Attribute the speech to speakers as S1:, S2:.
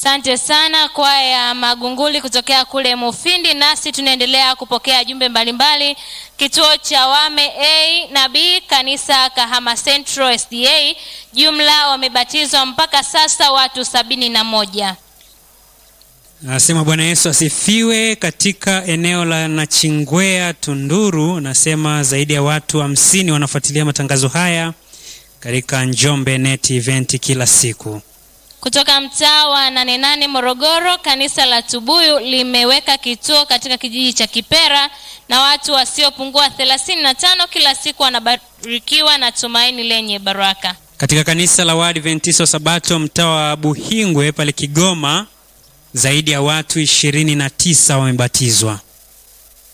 S1: Asante sana kwaya Magunguli kutokea kule Mufindi. Nasi tunaendelea kupokea jumbe mbalimbali. Kituo cha Wame A na B, kanisa Kahama Central SDA, jumla wamebatizwa mpaka sasa watu sabini na moja.
S2: Nasema Bwana Yesu asifiwe. Katika eneo la Nachingwea Tunduru, nasema zaidi ya watu hamsini wanafuatilia matangazo haya katika Njombe Net Event kila siku.
S1: Kutoka mtaa wa nane nane Morogoro, kanisa la Tubuyu limeweka kituo katika kijiji cha Kipera na watu wasiopungua 35 kila siku wanabarikiwa na tumaini lenye baraka.
S2: Katika kanisa la Waadventista wa Sabato mtaa wa Buhingwe pale Kigoma, zaidi ya watu ishirini na tisa wamebatizwa.